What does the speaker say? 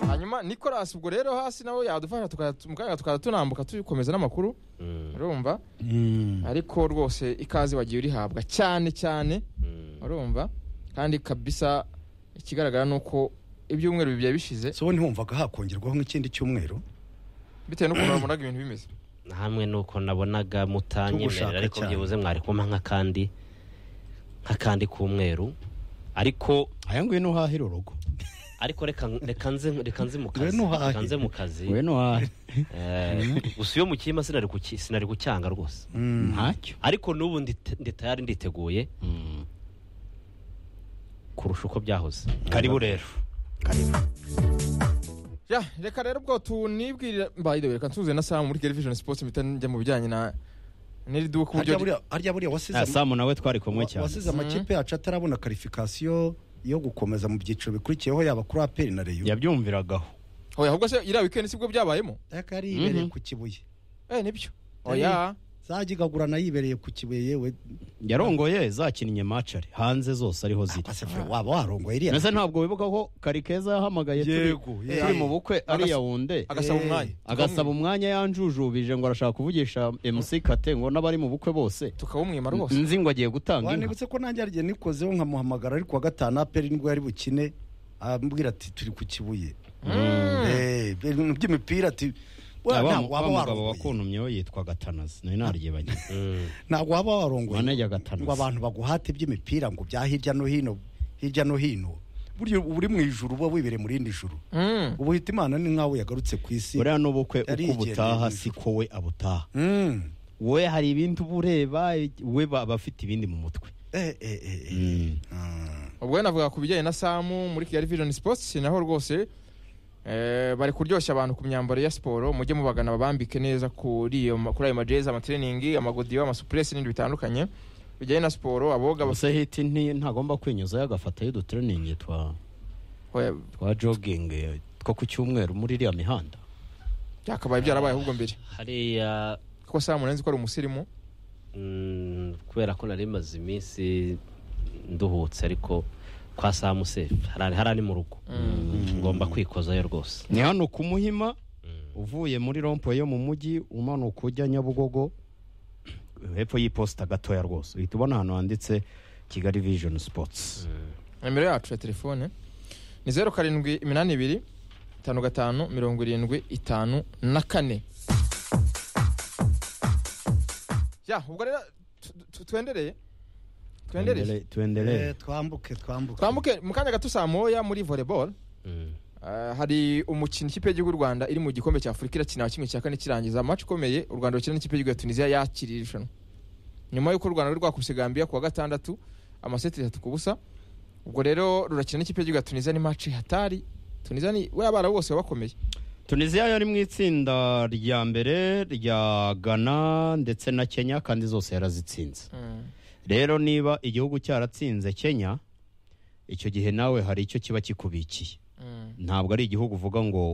hanyuma nicolas ubwo rero hasi nawe yadufasha tukajya- mu kanya tukajya tunambuka tukomeza n'amakuru urumva ariko rwose ikaze wagiye urihabwa cyane cyane urumva kandi kabisa ikigaragara ni uko ibyumweru bibiri bishize so ntiwumvaga hakongerwaho nk'ikindi cyumweru bitewe n'ukuntu wabonaga ibintu bimeze hamwe nuko nabonaga mutanyemerera Tugushaka ariko cyane. byibuze mwari kumpa nk'akandi nk'akandi k'umweru ariko aya nguye ntuhahira urugo ariko reka reka nze reka nze mu Ngwino kazi uhahe. reka nze mu kazi we ntuhahira Eh, gusa iyo mukiyima sinari kuki- sinari gucyanga rwose ntacyo ariko n'ubu ndite- ndi tayari nditeguye kurusha uko byahoze karibu rero Ya, reka rero ubwo tunibwirira by the way reka nsuze na Sam muri television sports mpita njya mu bijyanye na n'iri duka harya uburyo buriya- harya buriya wasize Ah, samu nawe twari kumwe wa- cyane wasize amakipe yacu atarabona karifikasiyo yo gukomeza mu byiciro bikurikiyeho yaba kuri aperi na reyo yabyumviragaho oya ahubwo se iriya weekend sibwo byabayemo yaka yari yibereye Mhm. ku kibuye eh nibyo oya zagigagurana yibereye ku kibuye yewe yarongoye zakinnye macare hanze zose ariho ziri asefure waba warongoye iriya mbese ntabwo wibuka ko karikeza yahamagaye turi- Yego, yego. turi mu bukwe ariya wundi agasaba Eh, umwanya agasaba umwanya yanjujubije ngo arashaka kuvugisha MC Kate ngo n'abari mu bukwe bose tukawumwima rwose nzi ngo agiye gutanga inka wanibutse ko nanjye hari igihe nikozeho nkamuhamagara ari ku wa gatanu aperi nibwo yari bukine ambwira ati turi ku kibuye Eh, ibintu by'imipira ati Wa- "Wa- wa- ntabwo waba wa mugabo warongoye wakuntumyeho yitwa Gatanazi nari naryibagiwe Mm. ntabwo waba warongoye Wanajya Gatanazi. ngo abantu baguhate iby'imipira ngo bya hirya no hino hirya no hino burya uba uri mu ijuru uba wibereye mu rindi juru Mm. ubu uhita imana ni nk'aho yagarutse ku isi buriya n'ubukwe Yari uko ubutaha yigendeye si ko we abutaha Mm. wowe hari ibindi uba ureba we ba- aba afite ibindi mu mutwe Eh, eh, eh, eh. Ah. ubwo rero navuga ku bijyanye na Sam muri Kigali Vision Sports naho rwose eh, bari kuryoshya abantu ku myambaro ya siporo mujye mubagana babambike neza kuri iyo ma- kuri ayo majezi amatraining amagodiyo amasupress n'ibindi bitandukanye bijyanye na siporo aboga bas- gusa hiti nti- ntagomba kwinyuzayo agafatayo udutreningi twa oya, twa jogging eh, two ku cyumweru muri iriya mihanda byakabaye byarabaye ahubwo mbere hariya kuko Sam urenze ko ari umusirimu mm, kubera ko nari maze iminsi nduhutse ariko kwa samu se harari harari mu rugo ngomba kwikozayo rwose ni hano ku muhima uvuye muri rompo yo mu mujyi umanuka ujya nyabugogo hepfo y'iposita gatoya rwose uhita ubona ahantu handitse kigali vision sports nimero yacu ya telefone ni zeru karindwi iminani ibiri itanu gatanu mirongo irindwi itanu na kane ya ubwo rero tu- tu- twendereye twendereye Twendele- twendelee Eh, twambuke twambuke twambuke mu kanya gato saa moya muri volleyball Eh, hari umukino ikipe y'igihugu y'u rwanda iri mu gikombe cya afurika irakina wa kimwe cya kane kirangiza match ikomeye u rwanda rukina n'ikipe y'igihugu ya tunisiya yakiriye irushanwa nyuma y'uko u rwanda rwari rwakubise gambiya ku wa gatandatu amaseti atatu ku busa ubwo rero rurakina n'ikipe y'igihugu ya tunisiya ni match hatari tunisiya ni we abarabu bose baba bakomeye tunisiya yari mu itsinda rya mbere rya ghana ndetse na kenya kandi zose yarazitsinze rero niba igihugu cyaratsinze kenya icyo gihe nawe hari icyo kiba kikubikiye ntabwo ari igihugu uvuga ngo